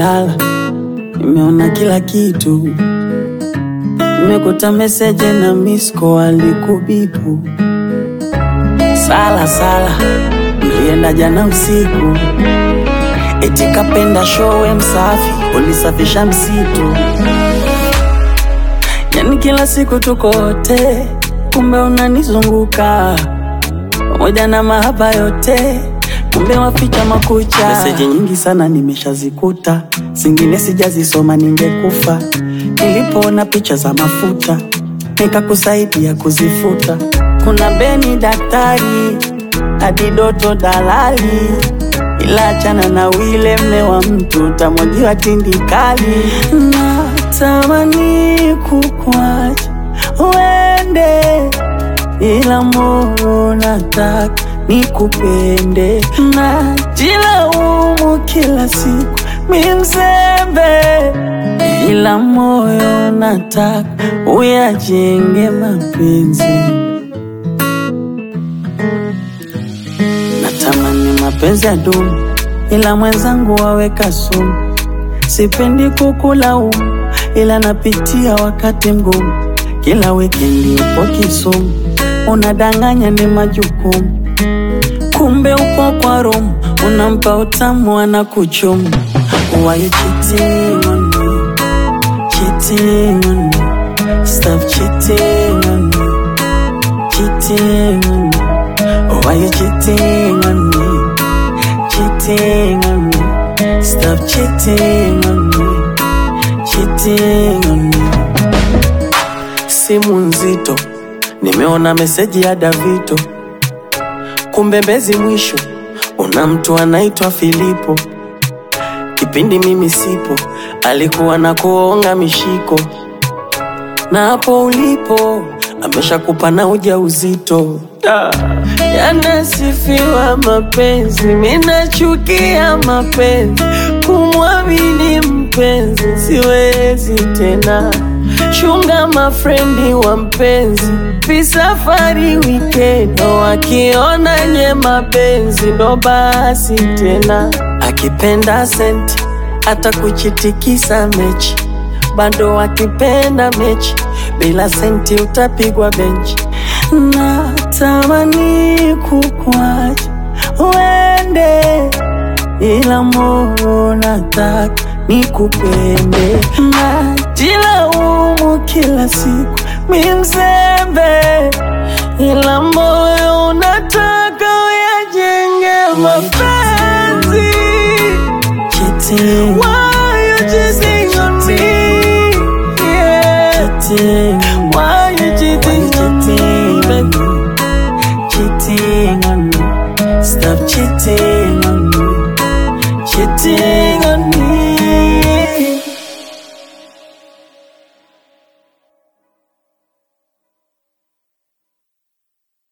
nimelala, nimeona kila kitu, nimekuta meseje na misko alikubipu. Sala sala, nilienda jana usiku, eti kapenda showe msafi, ulisafisha msitu. Yani kila siku tuko wote, kumbe unanizunguka pamoja na mahaba yote, kumbe waficha makucha. Meseji nyingi sana nimeshazikuta, zingine sijazisoma, ningekufa. Nilipoona picha za mafuta, nikakusaidia kuzifuta. Kuna Beni daktari, hadi Doto dalali, ila achana na wile mme wa mtu, utamwagiwa tindikali. Natamani kukwacha uende ila moyo nataka nikupende, najilaumu kila siku mi mzembe, ila moyo nataka uyajenge mapenzi. Natamani mapenzi ya dumu, ila mwenzangu waweka sumu. Sipendi kukulaumu, ila napitia wakati mgumu. Kila wikendi upo Kisumu, unadanganya ni majukumu, kumbe upo kwa Rome, unampa utamu ana kuchumu. Why you cheating on me? Cheating on me. Stop cheating on me. Cheating on me. Why you cheating on me? Cheating on me. Stop cheating on me. Cheating on me. Simu nzito, nimeona meseji ya Davito, kumbe Mbezi mwisho una mtu anaitwa Filipo. Kipindi mimi sipo, alikuwa na kuonga mishiko, na hapo ulipo ameshakupa na ujauzito. Ah, Yanasifiwa mapenzi, minachukia mapenzi, kumwamini mpenzi siwezi tena. Chunga mafrendi wa mpenzi, visafari wikendi, wakiona nye mapenzi ndo basi tena. Akipenda senti hata kuchitikisa mechi, bado akipenda mechi bila senti utapigwa benchi. Natamani kukwacha uende, ila moyo nataka nikupende. Najilaumu kila siku mi mzembe, ila moyo unataka uyajenge mapenzi. Cheating, Why you cheating on me? Yeah. cheating, Why you cheating on me, baby? cheating on me. Stop cheating.